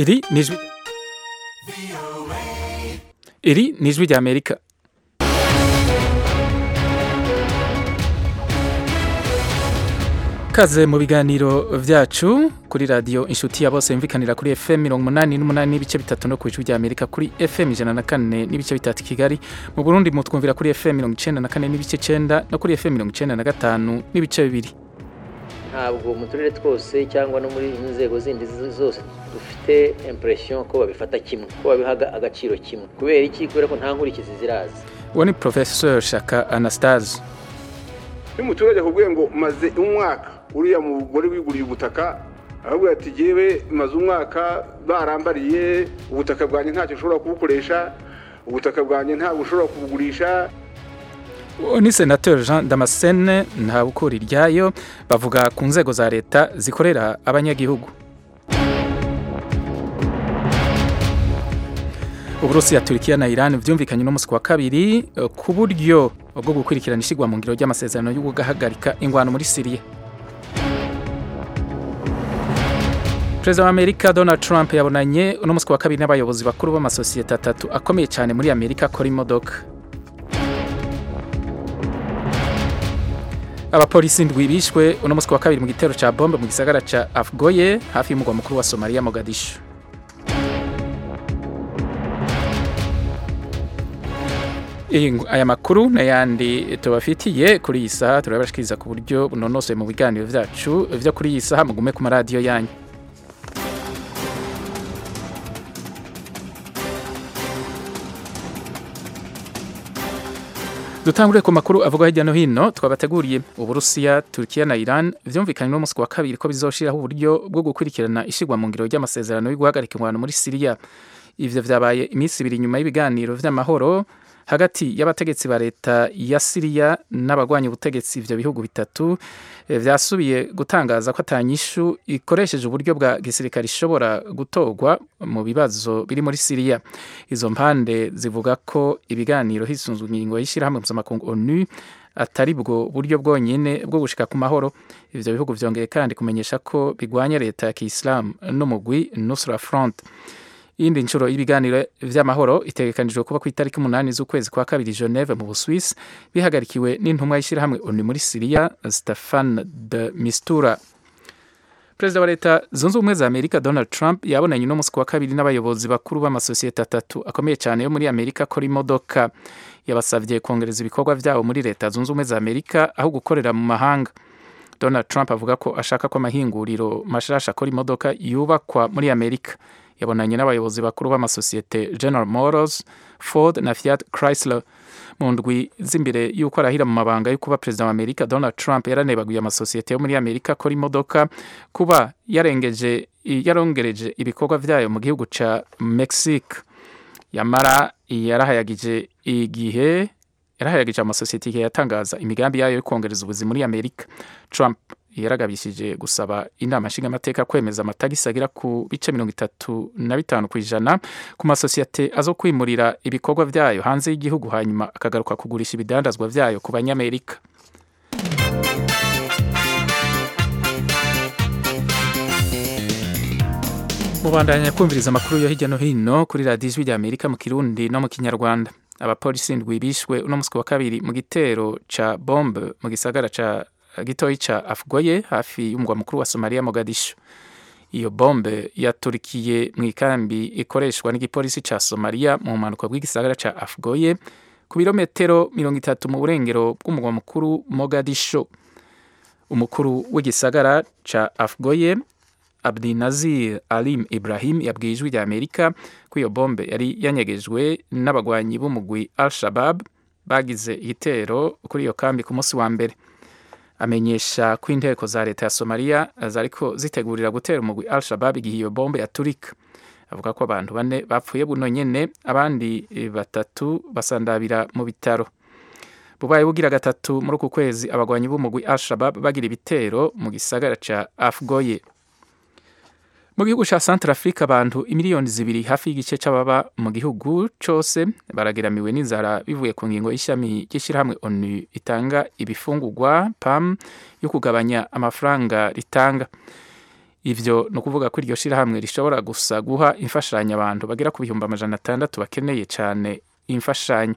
ఇది నిజ్ ఇది నిజ్విజ్ America kaze mu biganiro byacu kuri radiyo inshuti ya bose yumvikanira kuri fm mirongo umunani n'umunani n'ibice bitatu no ku ijwi ry'amerika kuri fm ijana na kane n'ibice bitatu i kigali mu burundi mutwumvira kuri fm mirongo icyenda na kane n'ibice cyenda no kuri fm mirongo icyenda na gatanu n'ibice bibiri ntabwo mu turere twose cyangwa no muri inzego zindi zose dufite impression ko babifata kimwe ko babihaga agaciro kimwe kubera iki kubera ko nta nkurikizi ziraza uwo ni porofesor shaka anastase iyo umuturage akubwiye ngo maze umwaka uriya mugore wiguriye ubutaka ahubwo ati yewe maze umwaka barambariye ubutaka bwanjye ntacyo ushobora kubukoresha ubutaka bwanjye ntabwo ushobora kubugurisha uwo ni senateri jean damascene ntabukura iryayo bavuga ku nzego za leta zikorera abanyagihugu uburusiya turikiya na iran byumvikanye n'umunsi wa kabiri eh, ku buryo bwo gukurikirana ishyirwa mu ngiro ry'amasezerano yo guhagarika ingwano muri siriya perezida wa amerika donald trump yabonanye uno munsi wa kabiri n'abayobozi bakuru b'amasosiyete atatu akomeye cyane muri amerika akora imodoka abapolisi indwi bishwe uno munsi wa kabiri mu gitero cya bombe mu gisagara cya afgoye hafi y'umugwa mukuru wa somaliya mogadishu Iyi ngo- aya makuru n'ayandi tubafitiye kuri iyi saha turabashikiriza ku buryo bunonosoye mu biganiro byacu byo kuri iyi saha mugume ku maradiyo yanyu dutangure ku makuru avugwa hirya no hino twabateguriye uburusiya turikiya na iran byumvikanye uno munsi wa kabiri ko bizoshiraho uburyo bwo gukurikirana ishigwa mu ngiro ry'amasezerano yo guhagarika ingwano muri siriya ivyo vyabaye iminsi ibiri nyuma y'ibiganiro vy'amahoro hagati y'abategetsi ba leta ya siriya n'abagwanya ubutegetsi ivyo bihugu bitatu eh, vyasubiye gutangaza ko atanyishu ikoresheje uburyo bwa gisirikare ishobora gutorwa mu bibazo biri muri siriya izo mpande zivuga ko ibiganiro hisunzwe ingingo y'ishyirahamwe mpuzamakungu onu atari bwo buryo bwonyine bwo gushika ku mahoro ivyo bihugu vyongeye kandi kumenyesha ko bigwanya leta ya kiyisilamu n'umugwi nusra front iyindi nshuro y'ibiganiro vy'amahoro itegekanijwe kuba ku itariki umunani z'ukwezi kwa kabiri i geneve mu buswisi bihagarikiwe n'intumwa y'ishyirahamwe onu muri siriya stefan de mistura perezida wa leta zunze ubumwe za amerika donald trump yabonanye uno munsi ku wa kabiri n'abayobozi bakuru b'amasosiyete atatu akomeye cyane yo muri amerika akora imodoka yabasabye kongereza ibikorwa byabo muri leta zunze ubumwe za amerika aho gukorera mu mahanga donald trump avuga ko ashaka ko amahinguriro mashasha akora imodoka yubakwa muri amerika yabonanye n'abayobozi bakuru b'amasosiyete general motors ford na fiat chrysler mu ndwi z'imbere y'uko arahira mu mabanga yo kuba perezida wa amerika donald trump yaranebaguye amasosiyete yo muri amerika akora imodoka kuba yarengeje yarongereje ibikorwa byayo mu gihugu cya mexique yamara yarahayagije igihe yarahayagije amasosiyete igihe yatangaza imigambi yayo yo kongereza ubuzima muri amerika trump yaragabishije gusaba inama nshingamateka kwemeza amatagisi agera ku bice mirongo itatu na bitanu ku ijana ku masosiyete azo kwimurira ibikorwa byayo hanze y'igihugu hanyuma akagaruka kugurisha ibidandazwa byayo ku banyamerika mubandanya kumviriza amakuru yo hirya no hino kuri radiyo ijwi rya amerika mu kirundi no mu kinyarwanda abapolisi indwi bishwe uno munsi wa kabiri mu gitero ca bombe mu gisagara ca gitoyi ca afgoye hafi y'umugwa mukuru wa somaliya mogadishu iyo bombe yaturikiye mu ikambi ikoreshwa n'igipolisi ca somaliya mu mpanuka bw'igisagara ca afgoye ku birometero mirongo itatu mu burengero bw'umugwa mukuru mogadisho umukuru w'igisagara ca afgoye Abdinazir Alim Ibrahim yabwiye ijwi rya Amerika ko iyo bombe yari yanyegejwe n'abagwanyi b'umugwi Al-Shabab bagize igitero kuri iyo kambi ku munsi wa mbere amenyesha ko inteko za leta ya Somalia zariko zitegurira gutera umugwi Al-Shabab igihe iyo bombe yaturika avuga ko abantu bane bapfuye buno nyene abandi eh, batatu basandabira mu bitaro bubaye bugira gatatu muri uku kwezi abagwanyi b'umugwi Al-Shabab bagira ibitero mu gisagara ca Afgoye mu gihugu cya santara afurika abantu imiliyoni zibiri hafi y'igice c'ababa mu gihugu cose barageramiwe n'inzara bivuye ku ngingo y'ishami ry'ishyirahamwe onu itanga ibifungurwa pam yo kugabanya amafaranga ritanga ivyo ni ukuvuga ko iryo shirahamwe rishobora gusa guha imfashanyo abantu bagera ku bihumbi amajana atandatu bakeneye cyane imfashanyo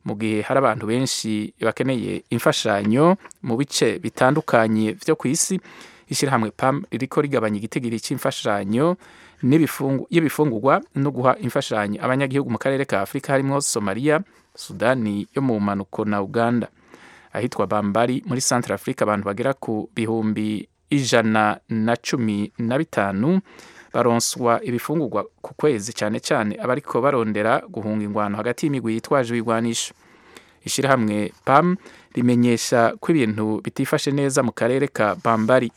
mu gihe hari abantu benshi bakeneye imfashanyo mu bice bitandukanye byo ku isi ishyirahamwe pam ririko rigabanya igitigiri cy'imfashanyo n'ibifungu- y'ibifungurwa no guha imfashanyo abanyagihugu mu karere ka afurika harimo somaliya sudani yo mu mpanuko na uganda ahitwa bambari muri centre africa abantu bagera ku bihumbi ijana na cumi na bitanu baronswa ibifungurwa ku kwezi cyane cyane abariko barondera guhunga ingwano hagati y'imigwi yitwaje ibigwanisho ishyirahamwe pam rimenyesha ko ibintu bitifashe neza mu karere ka bambari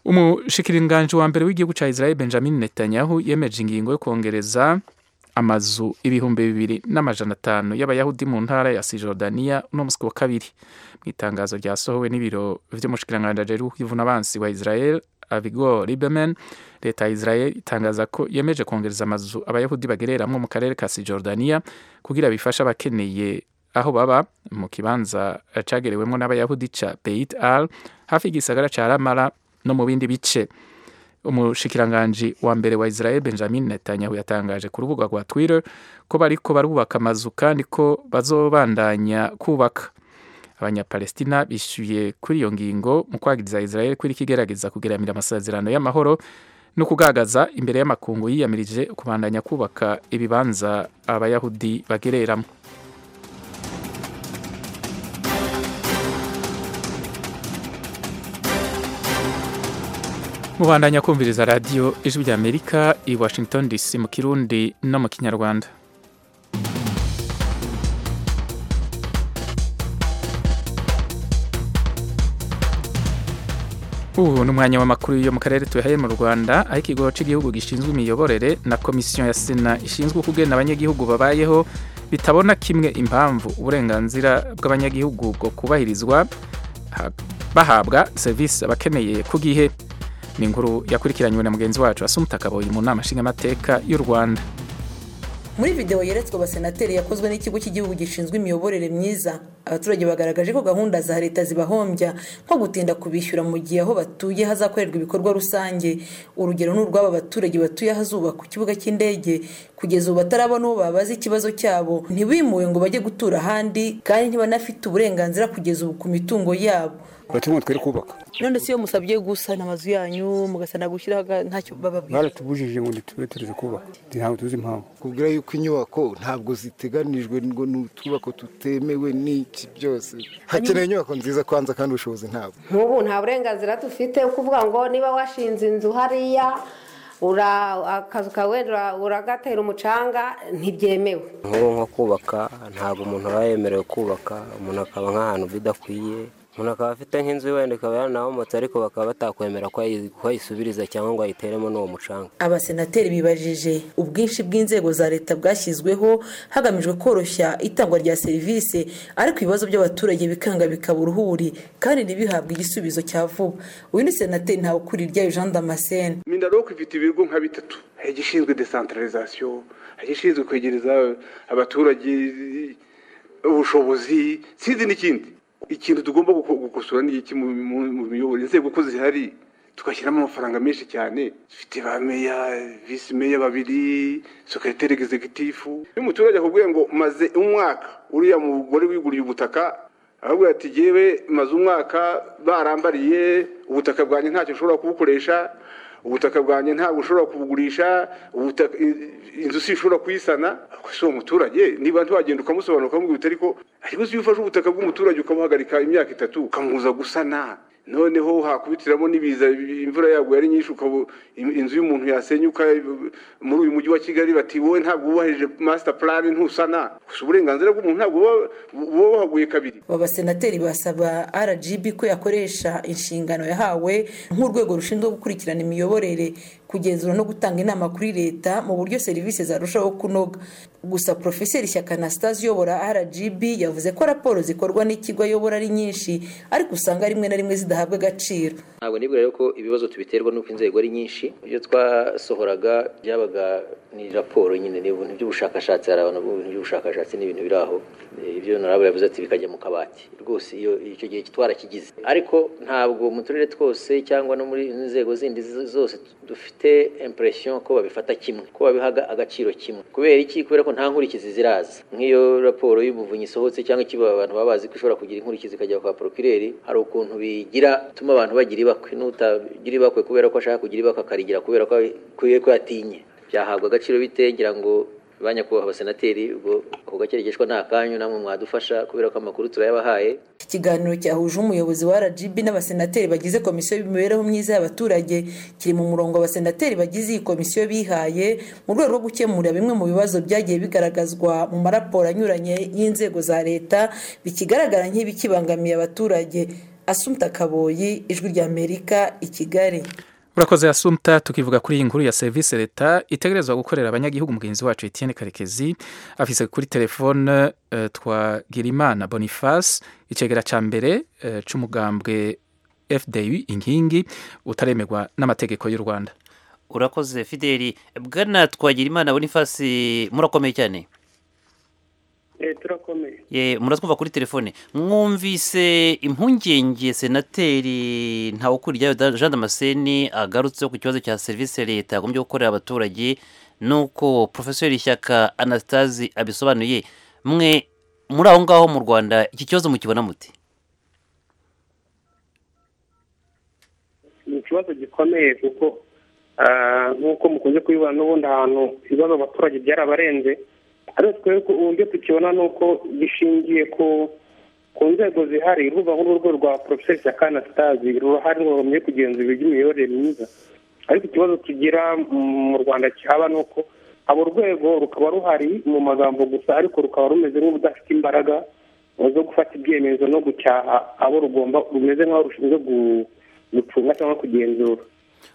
umushikiranganji wa mbere w'igihugu cya israel benjamin netanyahu yemeje ingingo yo kongereza amazu ibihumbi bibiri n'amajana atanu y'abayahudi mu ntara ya sijordaniya uno munsi wa kabiri mu itangazo ryasohowe n'ibiro vy'umushikiranganji w'ubuvunabansi wa israel abigor liberman leta ya israel itangaza ko yemeje kongereza amazu abayahudi bagereramwo mu karere ka sijordaniya kugira bifashe abakeneye aho baba mu kibanza cagerewemwo n'abayahudi ca beit al hafi y'igisagara ca ramala no mu bindi bice umushikiranganji wa mbere wa israel benjamin netanyahu yatangaje ku rubuga rwa twitter ko bariko barubaka amazu kandi ko bazobandanya kubaka abanyapalestina bishyuye kuri iyo ngingo mu kwagiriza israel kuri kigerageza kugeramira amasezerano y'amahoro no kugaragaza imbere y'amakungu yiyamirije kubandanya kubaka ibibanza abayahudi bagereramo mubandanya kumviriza radiyo ijwi ry'amerika i washington dc mu kirundi no mu kinyarwanda ubu ni umwanya w'amakuru yo mu karere tuyahaye mu rwanda aho ikigo cy'igihugu gishinzwe imiyoborere na komisiyo ya sena ishinzwe kugena abanyagihugu babayeho bitabona kimwe impamvu uburenganzira bw'abanyagihugu bwo kubahirizwa ha- bahabwa serivisi abakeneye ku gihe ni inkuru yakurikiranywe na mugenzi wacu asumuta kaboyi mu nama nshingamateka y'u rwanda muri videwo yeretswe abasenateri yakozwe n'ikigo cy'igihugu gishinzwe imiyoborere myiza abaturage bagaragaje ko gahunda za leta zibahombya nko gutinda kubishyura mu gihe aho batuye hazakorerwa ibikorwa rusange urugero ni urw'aba baturage batuye ahazubakwa ikibuga cy'indege kugeza ubu batarabona uwo babaza ikibazo cyabo ntibimuwe ngo bajye gutura ahandi kandi ntibanafite uburenganzira kugeza ubu ku mitungo yabo bati ngo twere kubaka none si iyo musabye gusana amazu yanyu mugasana gushyiraho aga- ntacyo bababwira baratubujije ngo ntitube tureze kubaka ntabwo tuzi impamvu kubwira yuko inyubako ntabwo ziteganijwe ngo ni utwubako tutemewe n'iki byose hakenewe inyubako nziza kwanza kandi ubushobozi ntabwo nk'ubu nta burenganzira dufite kuvuga ngo niba washinze inzu hariya ura- akazu kawe ura- uragatera umucanga ntibyemewe nk'ubu nko kubaka ntabwo umuntu aba yemerewe kubaka umuntu akaba nk'ahantu bidakwiye umuntu akaba afite nk'inzu iwe wenda ikaba yaranahomotse ariko bakaba batakwemera ko ayi- ko ayisubiriza cyangwa ngo ayiteremo n'uwo mucanga abasenateri bibajije ubwinshi bw'inzego za leta bwashyizweho hagamijwe koroshya itangwa rya serivisi ariko ibibazo by'abaturage bikanga bikaba uruhuri kandi ntibihabwe igisubizo cya vuba uyu ni senateri ntawukuriryayo jean damascene mindaroko ifite ibigo nka bitatu hari igishinzwe desantaralizasiyo hari igishinzwe kwegereza abaturage ubushobozi sinzi n'ikindi ikintu tugomba guko- gukosora ni iki mu- mu- mu miyoborere inzego ko zihari tugashyiramo amafaranga menshi cyane dufite ba meya visi meya babiri sekreteri egizegitifu iyo umuturage akubwiye ngo maze umwaka uriya mugore wiguriye ubutaka ahubwo ati yewe maze umwaka barambariye ubutaka bwanjye ntacyo ushobora kubukoresha ubutaka bwanjye ntabwo ushobora kubugurisha ubutaka in- inzu si ishobora kuyisana Ako si uwo muturage niba ntiwagenda ukamusobanura ukamubwira uti ariko ariko si iyo ufashe ubutaka bw'umuturage ukabuhagarika imyaka itatu ukamubuza gusana noneho hakubitiramo n'ibiza imvura yaguye ari nyinshi ukabu- in- inzu y'umuntu yasenyuka muri uyu mujyi wa kigali bati wowe ntabwo wubahirije master plan ntusana gusa uburenganzira bw'umuntu ntabwo buba- buba buhaguye kabiri aba basenateri basaba rgb ko yakoresha inshingano yahawe nk'urwego rushinzwe gukurikirana imiyoborere kugenzura no gutanga inama kuri leta mu buryo serivisi zarushaho kunoga gusa profeseri shyaka anastase uyobora rgb yavuze ko raporo zikorwa n'ikigo ayobora ari nyinshi ariko usanga rimwe na rimwe zidahagije gahabwe agaciro ntabwo nibwira rero ko ibibazo tubiterwa n'uko inzego ari nyinshi ibyo twasohoraga byabaga ni raporo nyine ni ibintu by'ubushakashatsi hari abantu bakora ibintu by'ubushakashatsi ni ibintu biri aho Eh, ibyo narabura yavuze ati bikajya mu kabati rwose iyo icyo gihe twarakigize ariko ntabwo mu turere twose cyangwa no muri inzego zindi z- zose dufite impression ko babifata kimwe ko babihaga agaciro kimwe kubera iki kubera ko nta nkurikizi ziraza nk'iyo raporo y'umuvunyi isohotse cyangwa ikiba abantu baba bazi ko ishobora kugira inkurikizi ikajya kwa porokireri hari ukuntu bigira tuma abantu bagira ibakwe n'utagira ibakwe kubera ko ashaka kugira ibakwe akarigira kubera ko kubera ko yatinye byahabwa agaciro bite ngira ngo ba nyakubahwa abasenateri ubwo ako gakerekeshwa ni akanyu namwe mwadufasha kubera ko amakuru turayabahaye iki kiganiro cyahuje umuyobozi wa rgb n'abasenateri bagize komisiyo y'imibereho myiza y'abaturage kiri mu murongo abasenateri bagize iyi komisiyo bihaye mu rwego rwo gukemura bimwe mu bibazo byagiye bigaragazwa mu maraporo anyuranye y'inzego za leta bikigaragara nk'ibikibangamiye abaturage asumta kaboyi ijwi rya amerika i kigali urakoze asumta tukivuga kuri iyi nkuru ya serivisi leta itegerezwa gukorera abanyagihugu mugenzi wacu etienne karekezi afise kuri telefone eh, twagirimana boniface icegera ca mbere eh, c'umugambwe fdi inkingi utaremerwa n'amategeko y'u rwanda urakoze fideli bwana twagira imana bonifasi murakomeye cyane turakomeye Ye, muratwumva kuri telefone mwumvise impungenge senateri ntawukuryayo Da- jean damascene agarutseho ku kibazo cya serivisi leta yagombye gukorera abaturage nuko profeseri shyaka anastase abisobanuye mwe muri aho ngaho mu rwanda iki kibazo mukibona mute ni ikibazo gikomeye kuko ah, nk'uko mukunze kubibona n'ubundi ahantu ibibazo abaturage byarabarenze ariko twebwe ku- uburyo tukibona ni uko gishingiye ku ku nzego zihari urubuga nk'uru rwo rwa porofeseri shyaka anastase ruhari ruhomye kugenzura iby'imiyoborere myiza ariko ikibazo tugira mu rwanda kihaba ni uko abo rwego rukaba ruhari mu magambo gusa ariko rukaba rumeze nk'ubudafite imbaraga zo gufata ibyemezo no gucyaha abo rugomba rumeze nk'aho rushinzwe gu- gucunga cyangwa kugenzura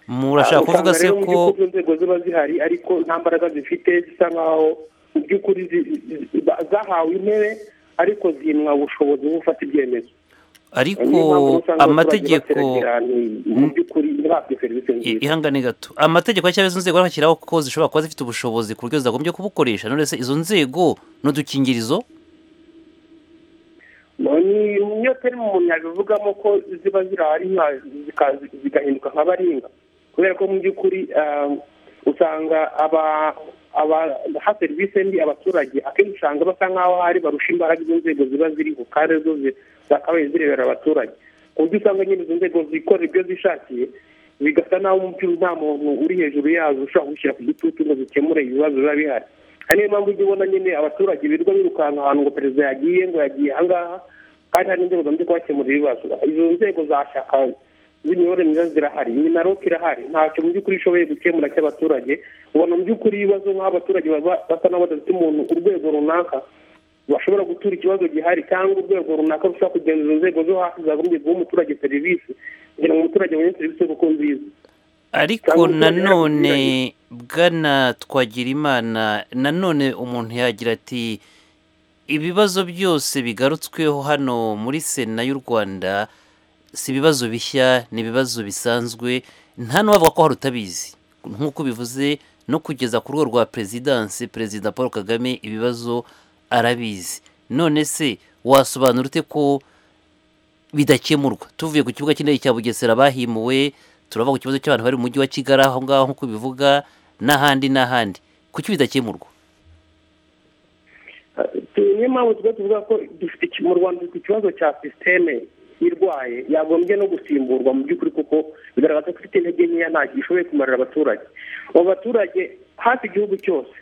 murashaka kuvuga se Usanga rero mu ko by'ukuri inzego ziba zihari ariko nta mbaraga zifite zisa nkaho mu by'ukuri zi- zi- zi- zahawe intebe ariko zimwa ubushobozi bwo gufata ibyemezo ariko Niyo mpamvu usanga abaturage amategeko bateragera ahantu mu by'ukuri ntibahabwe serivisi I- nziza ihangane gato amategeko yashyiraho izo nzego bashyiraho ko zishobora kuba zifite ubushobozi ku buryo zagombye kubukoresha none se izo nzego n'udukingirizo ni niyo peri umuntu yabivugamo ko ziba zirahari nka- zika- zigahinduka nka baringa kubera ko mu by'ukuri ah, usanga aba- abaha serivisi mbi abaturage akenshi usanga basa nk'aho hari barusha imbaraga izo nzego ziba ziriho kandi zo zi- zakabaye zirebera abaturage ku buryo usanga nyine izo nzego zikorera ibyo zishakiye bigasa n'aho mu by'ukuri nta muntu uri hejuru yazo ushobora gushyira ku gitutu ngo zikemure ibibazo biba bihari hari niyo mpamvu ujya ubona nyine abaturage birirwa birukanka ahantu ngo perezida yagiye ngo yagiye ahangaha kandi hari inzego zamaze kubakemurira ibibazo izo nzego za shaka z'imiyoborere myiza zirahari minaloke irahari ntacyo mu by'ukuri ishoboye gukemura cy'abaturage ubona mu by'ukuri ibibazo nk'aho abaturage baba basa n'aho badafite umuntu urwego runaka bashobora gutura ikibazo gihari cyangwa urwego runaka rushobora kugenzura inzego zo hasi zagombye guha umuturage serivisi kugira ngo umuturage abone serivisi kuko nziza ariko nanone bwana twagirimana nanone umuntu yagira ati ibibazo byose bigarutsweho hano muri sena y'u rwanda si ibibazo bishya ni ibibazo bisanzwe nta n'uwavuga ko hari utabizi nk'uko bivuze no kugeza ku rwego rwa perezidansi perezida paul kagame ibibazo arabizi none se wasobanura ute ko bidakemurwa tuvuye ku kibuga cy'indege cya bugesera bahimuwe turava ku kibazo cy'abantu bari mu mujyi wa kigali aho ngaho nk'uko bivuga n'ahandi n'ahandi kuki bidakemurwa niyo mpamvu tuba tuvuga ko dufite iki- mu rwanda dufite ikibazo cya sisiteme irwaye yagombye no gusimburwa mu by'ukuri kuko bigaragaza ko ifite intege nkeya ntacyo ishoboye kumarira abaturage abo baturage hafi igihugu cyose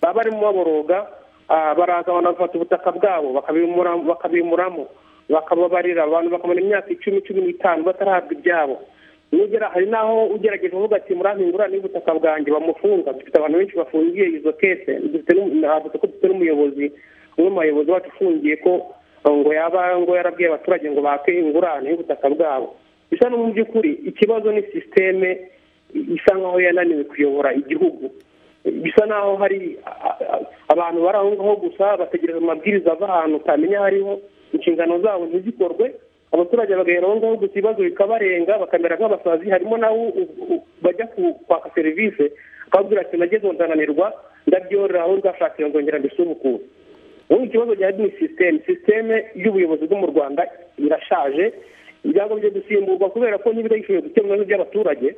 baba barimo baboroga ah, baraza banafata ubutaka bwabo bakabimura- bakabimuramo bakababarira abantu bakamara imyaka icumi cumi n'itanu batarahabwa ibyabo Nugera- hari n'aho ugerageza uvuga ati murampingura n'ubutaka bwanjye bamufunga dufite abantu benshi bafungiye izo kese dufite n'umu- navuze ko dufite n'umuyobozi umwe mu bayobozi bacu ufungiye ko eh, ngo yaba ngo yarabwiye abaturage ngo bake ingurane y'ubutaka bwabo bisa no mu by'ukuri ikibazo ni sisiteme isa nkaho yananiwe kuyobora igihugu bisa naho hari a- a- abantu bari aho ngaho gusa bategereza amabwiriza ava ahantu utamenya aho ariho inshingano zabo ntizikorwe abaturage bagaherongaho gusa ibibazo bikabarenga bakamera nk'abasazi harimo nawe bajya kwaka serivisi akabwira ati nagezeho ndananirwa ndabyorora aho nzashakira nzongera mbisubukure ubu ikibazo gihari ni sisiteme sisiteme y'ubuyobozi bwo mu rwanda irashaje ibyangombwa byo gusimburwa kubera ko niba bishoboye gukemura n'iby'abaturage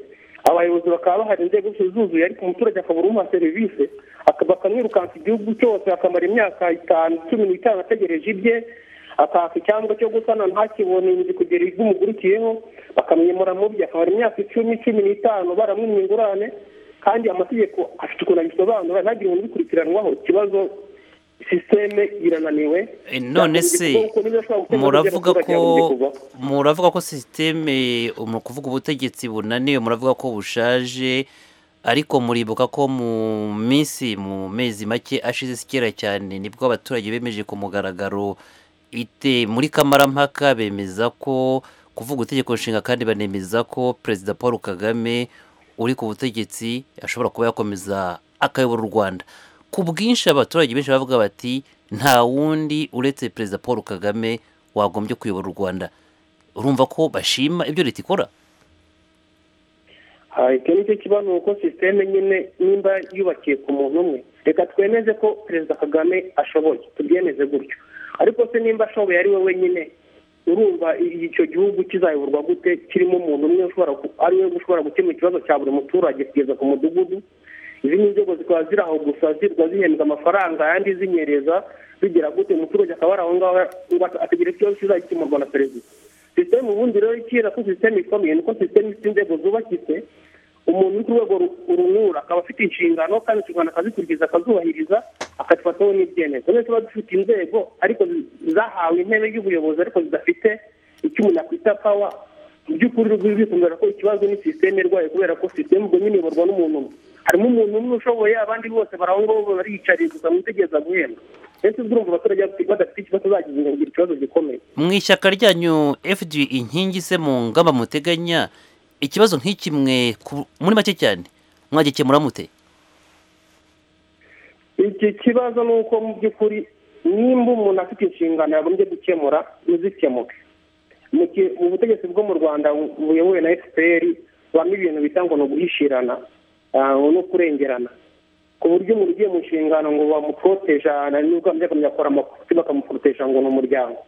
abayobozi bakaba bahari inzego zose zuzuye ariko umuturage akabura umuha serivisi bakamwirukansa igihugu cyose akamara imyaka itanu cumi n'itanu ategereje ibye akaka icyangombwa cyo gusana ntakibone inzu kugera ibimugurikiyeho bakamwimura mu bye akamara imyaka icumi cumi n'itanu baramwimye ingurane kandi amategeko afite ukuntu abisobanura ntagire umuntu ubikurikiranwaho ikibazo sisiteme irananiwe none se muravuga ko muravuga ko sisiteme mu kuvuga ubutegetsi bunaniwe muravuga ko bushaje ariko muribuka ko mu minsi mu mezi make ashize si kera cyane nibwo abaturage bemeje ku mugaragaro ite muri kamarampaka bemeza ko kuvuga itegeko nshinga kandi banemeza ko perezida paul kagame uri ku butegetsi ashobora kuba yakomeza akayobora u rwanda ku bwinshi abaturage benshi bavuga bati nta wundi uretse perezida paul kagame wagombye kuyobora u rwanda urumva ko bashima ibyo leta ikora icyo ni cyo kibazo uko sisiteme nyine nimba yubakiye ku muntu umwe reka twemeze ko perezida kagame ashoboye tubyemeze gutyo ariko se nimba ashoboye ari we wenyine urumva icyo gihugu kizayoborwa gute kirimo umuntu umwe ari we ushobora gukemura ikibazo cya buri muturage kugeza ku mudugudu izi ni inzego zikaba ziri aho gusa zirwa zihembwa amafaranga ayandi zinyereza zigera gute umuturage akaba ari aho ngaho akagira ikibazo kizagikemurwa na perezida sisiteme ubundi rero ikira ko sisiteme ikomeye nuko sisiteme ifite inzego zubakitse umuntu uri ku rwego rumwura akaba afite inshingano kandi inshingano akazikurikiza akazubahiriza akazifataho n'ibyemezo rero tuba dufite inzego ariko zahawe intebe y'ubuyobozi ariko zidafite icyo umuntu akwita pawa mu by'ukuri rwizikundira ko ikibazo ni sisiteme irwaye kubera ko sisiteme ubwo nyine iyoborwa n'umuntu umwe harimo umuntu umwe ushoboye abandi bose barangwa bariyicariye gusa mwitegereza guhembwa ndetse urumva abaturage badafite ikibazo bagize ngo ikibazo gikomeye mu ishyaka ryanyu fg inkingi se mu ngamba muteganya ikibazo nk'ikimwe muri make cyane mwagikemura mute iki kibazo ni uko mu by'ukuri nimba umuntu afite inshingano yagombye gukemura ntizikemuke mu butegetsi bwo mu rwanda buyobowe na fpr bamo ibintu bita ngo ni uguhishirana no kurengerana ku buryo umuntu ugiye mu nshingano ngo bamuporoteja nubwo bamujya akora amakosa bakamuporoteja ngo ni umuryango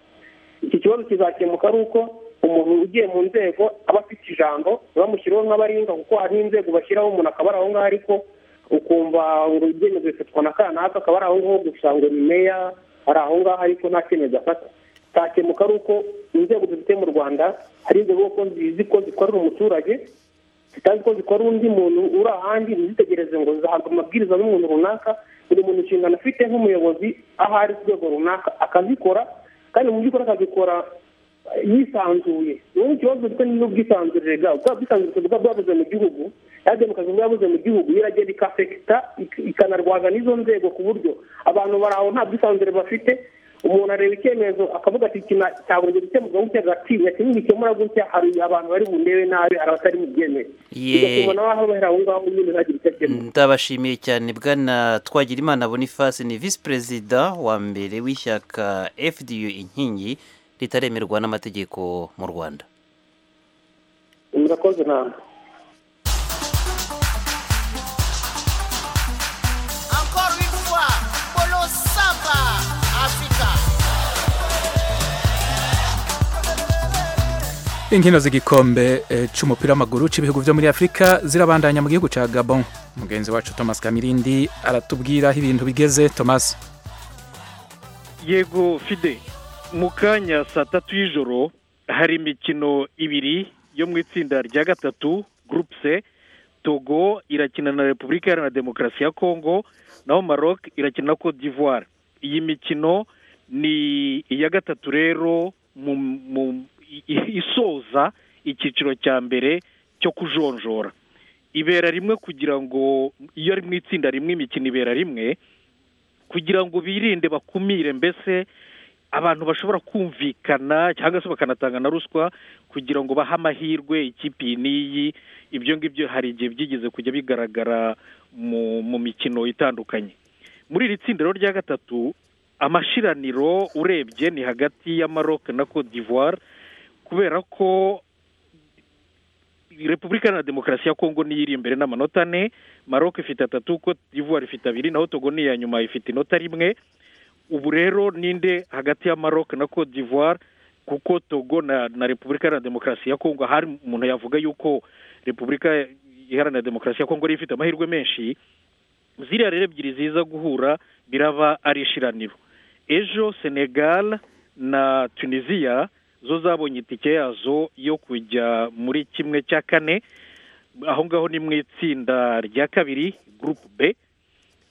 iki kibazo kizakemuka ari uko umuntu ugiye mu nzego aba afite ijambo bamushyiraho nk'abaringa kuko hari inzego bashyiraho umuntu akaba ari aho ngaho ariko ukumva ngo ibyemezo bifatwa na kanaka akaba ari aho ngaho gusa ngo ni meya ari aho ngaho ariko nta cyemezo afata cyakemuka ari uko inzego dufite mu rwanda hari inzego ko zizi ko zikorera umuturage zitazi ko zikora undi muntu uri ahandi ntizitegereze ngo zihabwe amabwiriza n'umuntu runaka buri muntu inshingano afite nk'umuyobozi aho ari ku rwego runaka akazikora kandi mu by'ukuri akazikora yisanzuye ubundi ikibazo gifite n'ubwisanzure bwabo bwa bwisanzure bwa bwabuze mu gihugu yademokazi bwabuze mu gihugu iragenda ikafekita ikanarwaza n'izo nzego ku buryo abantu bari aho nta bwisanzure bafite umuntu areba icyemezo akavuga ati iki cyabonye gukemurwa gutya agatinya kinini gikemura gutya hari abantu bari bundebe nabi hari abatari bubyemere bigatuma nawe aho bahera aho ngaho nyine ntagire icyo akemura ndabashimiye cyane bwana twagirimana boniface ni visi perezida wa mbere w'ishyaka fdu inkingi ritaremerwa n'amategeko mu rwanda murakoze nama inkino z'igikombe cy'umupira w'amaguru cy'ibihugu byo muri afurika zirabandanya mu gihugu cya gabon mugenzi wacu thomas kamirindi aratubwira aho ibintu bigeze thomas yego fide mu kanya saa tatu y'ijoro hari imikino ibiri yo mu itsinda rya gatatu gurupe se togo irakina na repubulika iharanira demokarasi ya kongo naho maroc irakina na cote d'ivoire iyi mikino ni iya gatatu rero isoza icyiciro cya mbere cyo kujonjora ibera rimwe kugira ngo iyo ari mu itsinda rimwe imikino ibera rimwe kugira ngo birinde bakumire mbese abantu bashobora kumvikana cyangwa se bakanatanga na ruswa kugira ngo bahe amahirwe ikipe iyi n'iyi ibyo ngibyo hari igihe byigeze kujya bigaragara mu mikino itandukanye muri iri tsinda rya gatatu amashiraniro urebye ni hagati ya maroc na cote d'ivoire kubera ko repubulika iharanira demokarasi ya kongo niyo iri imbere n'amanota ane maroc ifite atatu ko ivuwari ifite abiri naho togo ni iya nyuma ifite inota rimwe ubu rero ninde hagati ya maroc na cote d'ivoire kuko togo na na repubulika iharanira demokarasi ya kongo hari umuntu yavuga yuko repubulika iharanira demokarasi ya kongo ariyo ifite amahirwe menshi ziriya rero ebyiri ziza guhura biraba ari ishiraniro ejo senegal na tunisiya zo zabonye itike yazo yo kujya muri kimwe cya kane aho ngaho ni mu itsinda rya kabiri gurupe b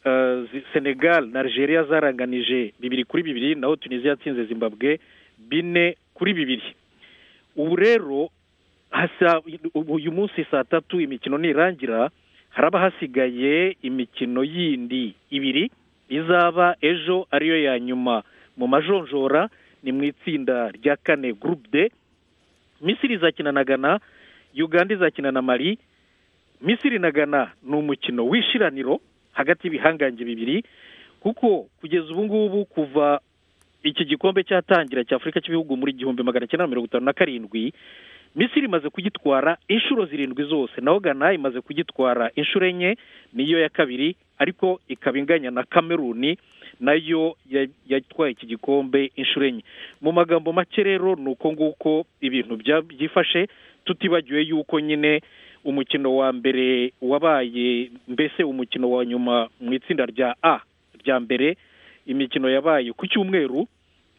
Eh, zi- senegal na algeria zaranganije bibiri kuri bibiri naho tunisiya yatsinze zimbabwe bine kuri bibiri ubu rero hasa uyu munsi saa tatu imikino nirangira haraba hasigaye imikino yindi ibiri izaba ejo ariyo ya nyuma mu majonjora ni mu itsinda rya kane gurupe de misiri izakina na gana uganda izakina na mari misiri na gana ni umukino w'ishiraniro hagati y'ibihangange bibiri kuko kugeza ubu ngubu kuva iki gikombe cyatangira cya afurika cy'ibihugu muri igihumbi magana cyenda mirongo itanu na karindwi misiri imaze kugitwara inshuro zirindwi zose naho gana imaze kugitwara inshuro enye niyo ya kabiri ariko ikaba inganya na kameruni nayo ya- yatwaye iki gikombe inshuro enye mu magambo make rero ni uko nguko ibintu bya- byifashe tutibagiwe yuko nyine umukino wa mbere wabaye mbese umukino wa nyuma mu itsinda rya a rya mbere imikino yabaye ku cyumweru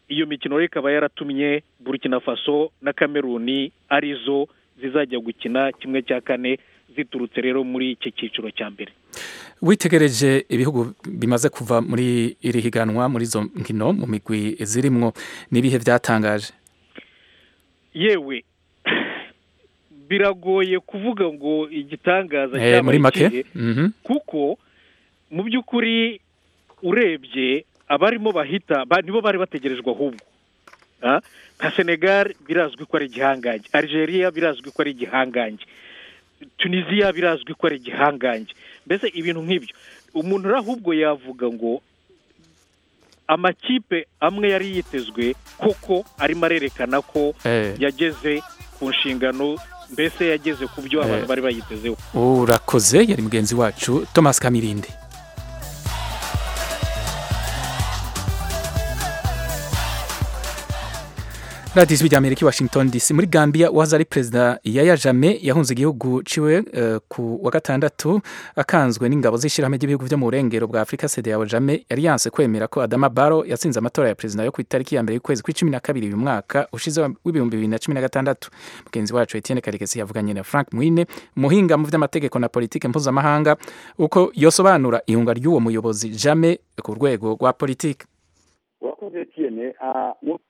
iyo mikino rero ikaba yaratumye burkina faso na kameruni arizo zizajya gukina kimwe cya kane ziturutse rero muri iki cyiciro cya mbere witegereje ibihugu bimaze kuva muri iri higanwa muri izo nkino mu migwi zirimwo n'ibihe byatangaje yewe biragoye kuvuga ngo igitangaza Eh, muri cyabaye make ikihe, Mhm. kuko mu by'ukuri urebye abarimo bahita ba- nibo bari bategerejwe ahubwo Ah, nka senegal birazwi ko ari igihangange algeria birazwi ko ari igihangange tunisiya birazwi ko ari igihangange mbese ibintu nk'ibyo umuntu uri ahubwo yavuga ngo amakipe amwe yari yitezwe koko arimo arerekana ko Eh. yageze ku nshingano mbese yageze ku byo abantu Eh. bari bayitezeho urakoze yari mugenzi wacu thomas kamirindi radiyo ijwi ry'amerika i washington dc muri gambia wahoze ari perezida yaya jame yahunze igihugu ciwe eh, ku wa gatandatu akanzwe n'ingabo z'ishyirahamwe ry'ibihugu byo mu burengero bwa afurika sedeyawo jame yari yanse kwemera ko adama baro yatsinze amatora ya perezida yo ku itariki ya mbere y'ukwezi kw'icumi na kabiri uyu mwaka ushize w'ibihumbi bibiri na cumi na gatandatu mugenzi wacu etienne karekezi yavuganye na frank mwine umuhinga mu by'amategeko na politiki mpuzamahanga uko yosobanura ihunga ry'uwo muyobozi jame ku rwego rwa politiki urakoze tiyene muri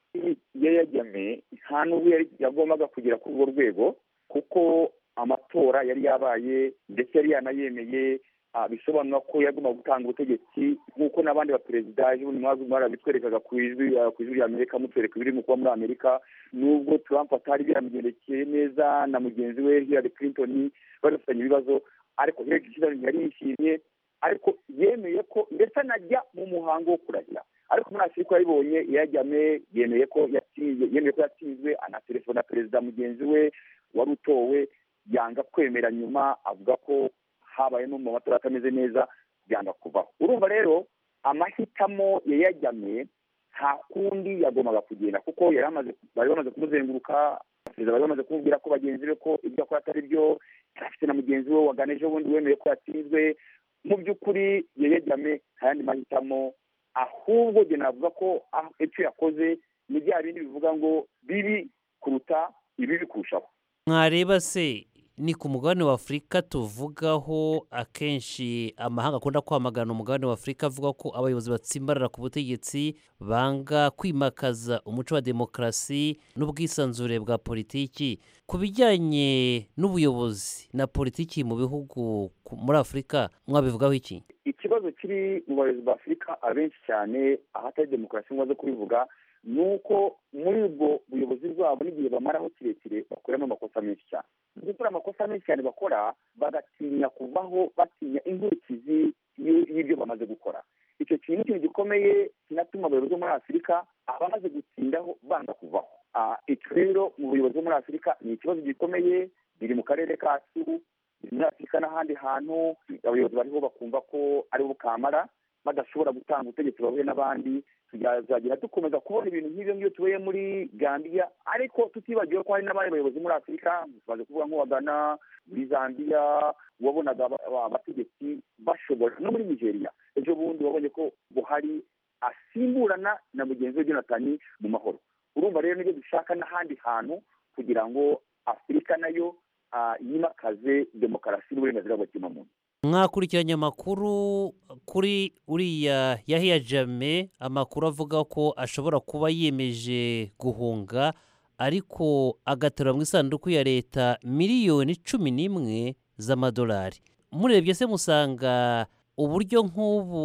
yayajyame nta n'ubu yari yagombaga kugera kuri urwo rwego kuko amatora yari yabaye ndetse yari yanayemeye ah, bisobanura ko yagomba gutanga ubutegetsi nk'uko n'abandi baperezida ejo bundi mwazi barabitwerekaga ku ijwi ah, ku ijwi ry'amerika mutwereka ibiri mu kuba muri amerika nubwo trump atari byamugendekeye neza na mugenzi we hillary clinton bari bafitanye ibibazo ariko hillary clinton yari yishimye ariko yemeye ko ndetse anajya mu muhango wo kurahira ariko muri afurika yabibonye yajyame yemeye ko yatsinzwe yemeye ko yatsinzwe anatelefona perezida mugenzi we wari utowe yanga kwemera nyuma avuga ko habayemo mu matora atameze neza byanga kuvaho urumva rero amahitamo yayajyame nta kundi yagombaga kugenda kuko yari amaze bari bamaze kumuzenguruka perezida bari bamaze kumubwira ko bagenzi be ko ibyo akora atari byo yari afite na mugenzi we wagana ejo bundi wemeye ko yatsinzwe mu by'ukuri yayajyame nta yandi mahitamo ahubwo njye navuga ko ah, icyo yakoze ni bya bindi bivuga ngo bibi kuruta ibibi kurushaho mwareba se ni ku mugabane wa afurika tuvugaho akenshi amahanga akunda kwamagana umugabane wa afurika avuga ko abayobozi batsimbarara ku butegetsi banga kwimakaza umuco wa demokarasi n'ubwisanzure bwa politiki ku bijyanye n'ubuyobozi na politiki mu bihugu ku- muri afurika mwabivugaho iki ikibazo kiri mu bayobozi ba afurika abenshi cyane ahatari demokarasi ngo baze kubivuga ni uko muri ubwo buyobozi bwabo n'igihe bamaraho kirekire bakoramo amakosa menshi cyane Mu gukora amakosa menshi cyane bakora bagatinya kuvaho batinya inkurikizi y- y'ibyo bamaze gukora icyo kintu ni ikintu gikomeye kinatuma abayobozi bo muri afurika abamaze gutsindaho banga kuvaho icyo rero mu buyobozi bwo muri afurika ni ikibazo gikomeye biri mu karere kacu biri muri afurika n'ahandi hantu abayobozi bariho bakumva ko ari bukamara badashobora gutanga ubutegetsi bahuye n'abandi tuzagira dukomeza kubona ibintu nk'ibyo ngibyo tubaye muri gambia ariko tutibagiwe ko hari n'abandi bayobozi muri afurika tumaze kuvuga nk'uwagana muri zambia wabonaga abategetsi bashobora no muri nigeria ejo bundi wabonye ko buhari asimburana na mugenzi we jonathan mu mahoro urumva rero nibyo dushaka n'ahandi hantu kugira ngo afurika nayo yimakaze demokarasi n'uburenganzira bwa kimuntu mwakurikiranye amakuru kuri uriya yahiya jame amakuru avuga ko ashobora kuba yemeje guhunga ariko agatora mu isanduku ya leta miliyoni cumi n'imwe z'amadolari murebye se musanga uburyo nk'ubu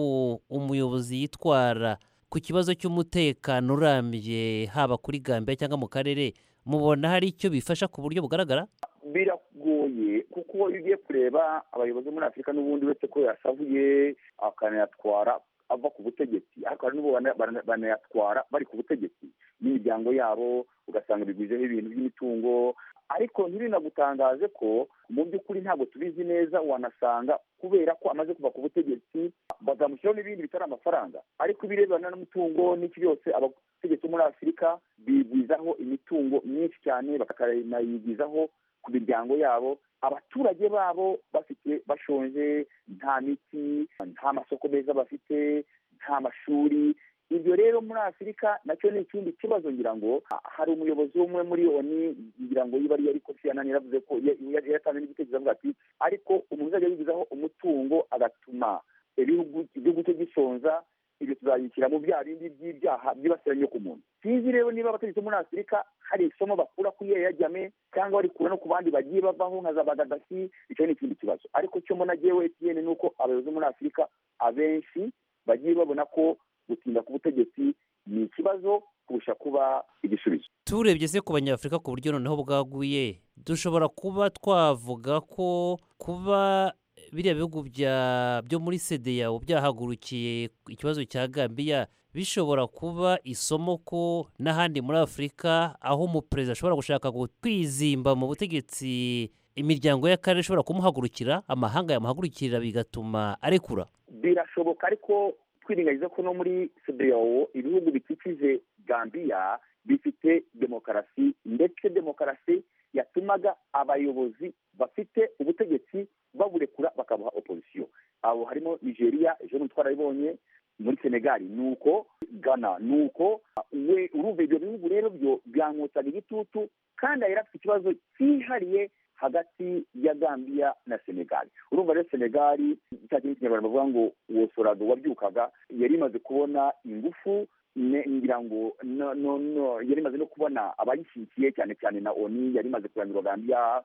umuyobozi yitwara ku kibazo cy'umutekano urambye haba kuri gambia cyangwa mu karere mubona hari icyo bifasha ku buryo bugaragara biragoye kuko iyo ugiye kureba abayobozi muri afurika n'ubundi wese ko yasabuye akanayatwara ava ku butegetsi ariko hari n'ubu bana- banayatwara bari ku butegetsi n'imiryango yabo ugasanga biguzeho ibintu by'imitungo ariko ntibinagutangaze ko mu by'ukuri ntabwo tubizi neza wanasanga kubera ko amaze kuva ku butegetsi bazamushyiraho n'ibindi bitari amafaranga ariko ibirebana n'umutungo n'iki byose abategetsi bo muri afurika bigwizaho imitungo myinshi cyane bakanayigwizaho ku miryango yabo abaturage babo bafite bashonje nta miti nta masoko meza bafite nta mashuri ibyo rero muri afurika nacyo ni ikindi kibazo ngira ngo ha- hari umuyobozi umwe muri oni ngira ngo yiba ari ariko siyanani yaravuze ko ya- ya- yaratanze n'igitekerezo avuga ati ariko umuntu uzajya yigizaho umutungo agatuma ibihugu igihugu cye gishonza ibyo tuzabishyira mu bya bindi by'ibyaha byibasiranye ku muntu sinzi rero niba abategetsi bo muri afurika hari isomo bakura ku yaya jame cyangwa barikura no ku bandi bagiye bavaho nka za bagadafi icyo ni ikindi kibazo ariko cyo mbona jyewe etiyene ni uko abayobozi bo muri afurika abenshi bagiye babona ko gutinda ku butegetsi ni ikibazo kurusha kuba igisubizo turebye se ku banyafurika ku buryo noneho bwaguye dushobora kuba twavuga ko kuba biriya bihugu bya- byo muri sedeyawo byahagurukiye ikibazo cya gambiya bishobora kuba isomo ko n'ahandi muri afurika aho umuperezida ashobora gushaka gu- kwizimba mu butegetsi imiryango y'akarere ishobora kumuhagurukira amahanga yamuhagurukira bigatuma arekura birashoboka ariko twirengagiza ko no muri sedeyawo ibihugu bikikije gambiya bifite demokarasi ndetse demokarasi yatumaga abayobozi bafite ubutegetsi baburekura bakabuha opozisiyo abo harimo nigeria ejo bundi twarabibonye muri senegali ni uko gana ni uko we urumva ibyo bihugu rero byo byankotsaga igitutu kandi yari afite ikibazo cyihariye hagati ya gambiya na senegali urumva rero senegali cya kintu kinyarwanda bavuga ngo wosoraga wabyukaga yari imaze kubona ingufu ne- ngira ngo no- no no yari imaze no kubona abayishyigikiye cyane cyane na oni yari imaze kurangira gambiya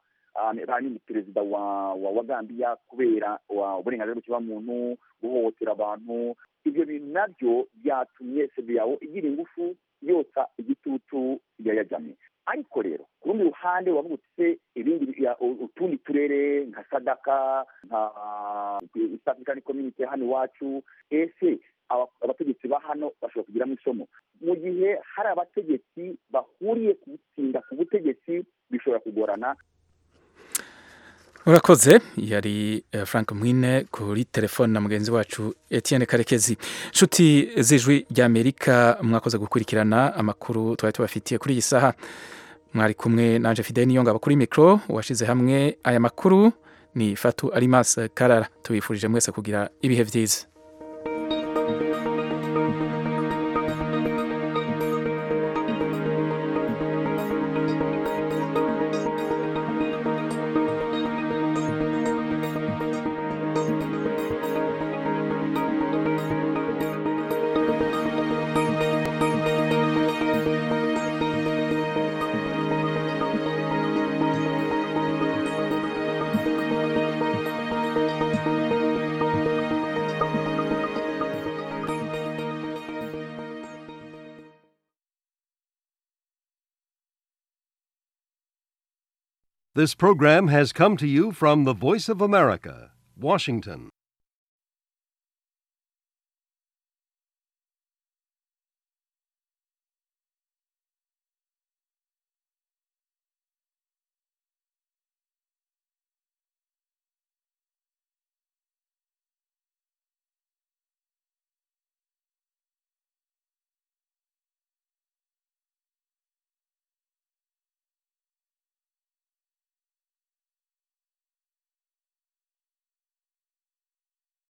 hanyuma perezida wa wa wa gambiya kubera wa- uburenganzira bw'ikiremwamuntu guhohotera abantu ibyo bintu nabyo byatumye sedeyawo igira ingufu yotsa igitutu yayajyanye ariko rero ku rundi ruhande wavuga uti se ibindi ya- u- utundi turere nka sadaka nka east african community hano iwacu ese aba- abategetsi ba hano bashobora kugiramo isomo mu gihe hari abategetsi bahuriye ku gutsinda ku butegetsi bishobora kugorana Urakoze yari eh, Frank Mwine kuri telefone na mugenzi wacu Etienne Karekezi. Nshuti z'ijwi ry'Amerika mwakoze gukurikirana amakuru twari tubafitiye kuri iyi saha. Mwari kumwe nanje Fidel Niyongaba kuri mikro washize hamwe aya makuru ni Fatu Alimas Karara. Tubifurije mwese kugira ibihe byiza. This program has come to you from the Voice of America, Washington.